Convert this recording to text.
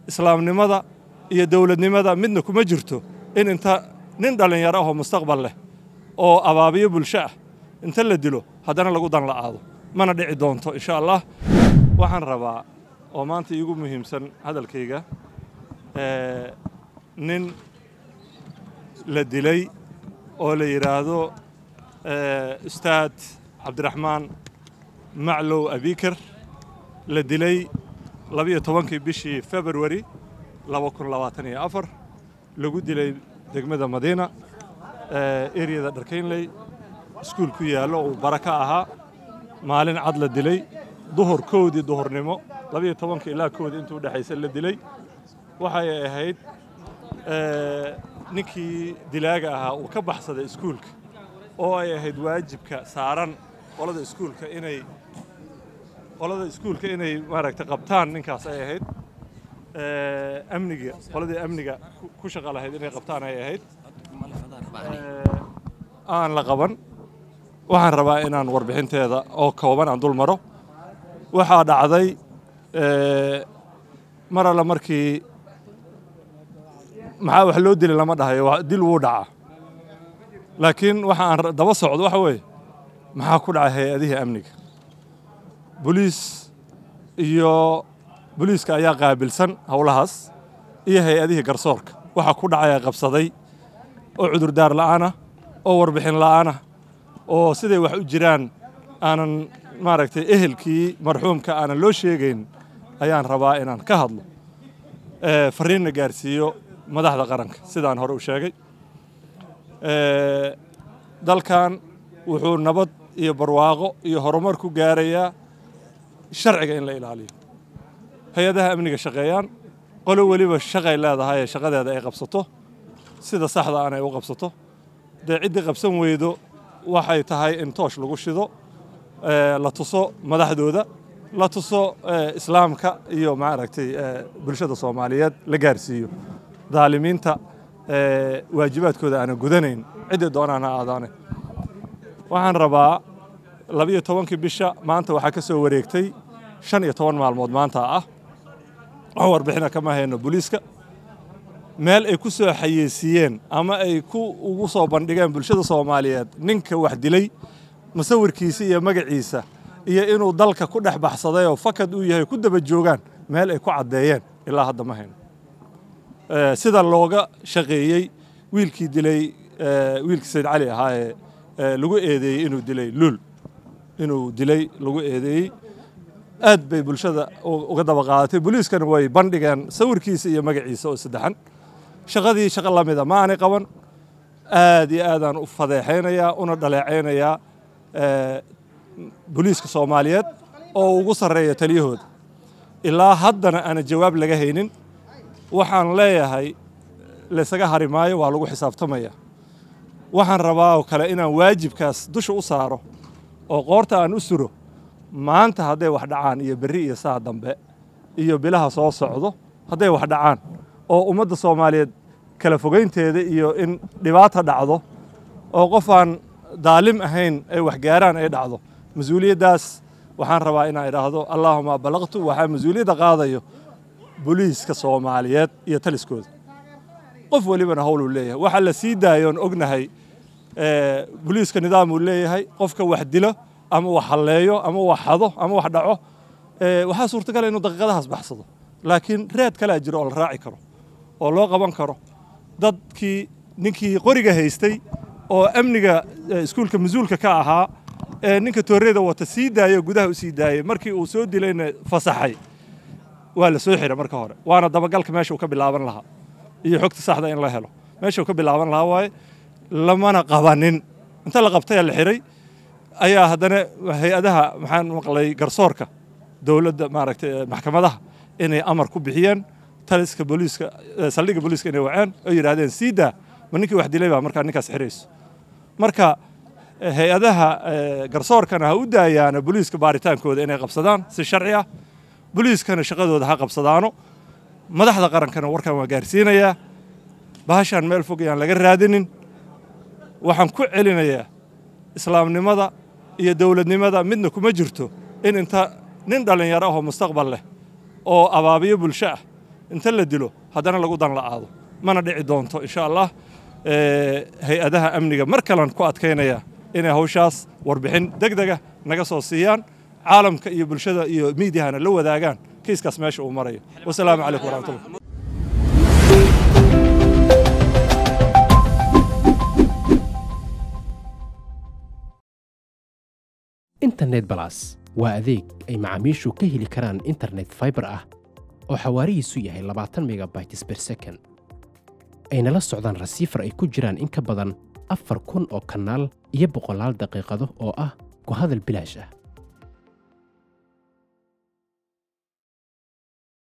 islaamnimada iyo dowladnimada midna kuma jirto in inta nin dhallinyaro ahoo mustaqbal leh oo abaabiyo bulsho ah inta la dilo haddana lagu dan la'aado mana dhici doonto insha allah waxaan rabaa oo maanta iigu muhiimsan hadalkayga nin la dilay oo la yidhaahdo ustaad cabdiraxmaan maclow abikar la dilay labiyo tobankii bishii februari laba kun labaatan iyo afar lagu dilay degmada madiina eryada dharkaynley iskuul ku yaallo uu bara ka ahaa maalin cad la dilay duhur kowdii duhurnimo labiyo tobanka ilaa kowdii intuu udhexaysa la dilay waxay ahayd ninkii dilaaga ahaa uu ka baxsaday iskuulka oo ay ahayd waajibka saaran qolada iskuulka inay qolada iskuulka inay maaragtay qabtaan ninkaas ay ahayd amniga qoladii amniga ku shaqa lahayd inay qabtaan ay ahayd aan la qaban waxaan rabaa inaan warbixinteeda oo kooban aan dul maro waxaa dhacday mar alle markii maxaa wax loo dili lama dhahayo dil wuu dhacaa laakiin waxa aan daba socdo waxa weeye maxaa ku dhacay hay-adihii amniga boliis iyo boliiska ayaa qaabilsan howlahaas iyo hay-adihii garsoorka waxaa ku dhacaya qabsaday oo cudurdaar la'aanah oo warbixin la'aanah oo siday wax u jiraan aanan maaragtay ehelkii marxuumka aanan loo sheegayn ayaan rabaa inaan ka hadlo fariinna gaarsiiyo madaxda qaranka sidaan hore u sheegay dalkan wuxuu nabad iyo barwaaqo iyo horumar ku gaarayaa sharciga in la ilaaliyo hay-adaha amniga shaqeeyaan qolo weliba shaqay leedahay ee shaqadeeda ay qabsato sida saxda aan ay u qabsato dee ciddii qabsan weydo waxay tahay in toosh lagu shido la tuso madaxdooda la tuso islaamka iyo maaragtay bulshada soomaaliyeed la gaarsiiyo daalimiinta waajibaadkooda aanan gudanayn ciddii doonaan ha aadaane waxaan rabaa labiyo tobankii bisha maanta waxaa ka soo wareegtay shan iyo toban maalmood maanta ah wax warbixina kama hayno booliiska meel ay ku soo xayeysiiyeen ama ay ku ugu soo bandhigeen bulshada soomaaliyeed ninka wax dilay musawirkiisa iyo magaciisa iyo inuu dalka ku dhex baxsaday oo fakad uu yahay ku daba joogaan meel ay ku caddeeyeen ilaa hadda ma hayno sida looga shaqeeyey wiilkii dilay wiilkii sayid cali ahaa ee lagu eedeeyey inuu dilay luul inuu dilay lagu eedeeyey aad bay bulshada uga daba qaadatay booliiskana way bandhigeen sawirkiisa iyo magaciisa oo saddexan shaqadii shaqo la mida ma aanay qaban aad iyo aadaan u fadeexaynayaa una dhaleecaynayaa booliiska soomaaliyeed oo ugu sarreeya taliyahooda ilaa haddana aanan jawaab laga haynin waxaan leeyahay laysaga hari maayo waa lagu xisaabtamaya waxaan rabaa oo kale inaan waajibkaas dusha u saaro oo qoorta aan u suro maanta hadday wax dhacaan iyo berri iyo saa dambe iyo bilaha soo socdo hadday wax dhacaan oo ummadda soomaaliyeed kala fogaynteeda iyo in dhibaata dhacdo oo qof aan daalim ahayn ay waxgaaraan ay dhacdo mas-uuliyaddaas waxaan rabaa inaan idhaahdo allaahuma ballaqtu waxaa mas-uuliyadda qaadayo boliiska soomaaliyeed iyo taliskooda qof welibana howluu leeyahay waxaa la sii daayoon ognahay boliiska nidaamuu leeyahay qofka wax dilo ama wax halleeyo ama wax xado ama wax dhaco waxaa suurtagala inuu daqiiqadahaas baxsado laakiin reed kalea jiro oo la raaci karo oo loo qaban karo dadkii ninkii qoriga haystay oo amniga iskuulka mas-uulka ka ahaa ee ninka tooreyda wata sii daayo gudaha u sii daayey markii uu soo dilayna fasaxay waa la soo xiray marka hore waana dabagalka meesha uu ka bilaaban lahaa iyo xogta saxda in la helo meesha uu ka bilaaban lahaa waaye lamana qabanin inta la qabtay la xiray ayaa haddana hay-adaha maxaan maqlay garsoorka dowladda maaragtay maxkamadaha inay amar ku bixiyeen taliska booliiska saldhigga booliiska inay waceen oo yidhaahdeen sii daa ma ninkii wax dilay baa markaa ninkaas xirayso marka hay-adaha garsoorkana ha u daayaana booliiska baaritaankooda inay qabsadaan si sharci ah booliiskana shaqadooda ha qabsadaano madaxda qarankana warkan waa gaarsiinayaa bahashaan meel fog ayaan laga raadinin waxaan ku celinayaa islaamnimada iyo dowladnimada midna kuma jirto in inta nin dhallinyaro ahoo mustaqbal leh oo abaabiyo bulsho ah inta la dilo haddana lagu dan la'aado mana dhici doonto insha allah hay-adaha amniga mar kalean ku adkaynaya inay hawshaas warbixin deg dega naga soo siiyaan caalamka iyo bulshada iyo miidiyahana la wadaagaan kiiskaas meesha uu marayo wasalaamu calaykum waraxmatullah internet balas waa adeeg ay macaamiishu ka heli karaan internet faibar ah oo xawaarihiisu yahay labaatan megabytes ber second ayna la socdaan rasiifar ay ku jiraan in ka badan afar kun oo kanaal iyo boqolaal daqiiqado oo ah ku hadal bilaash ah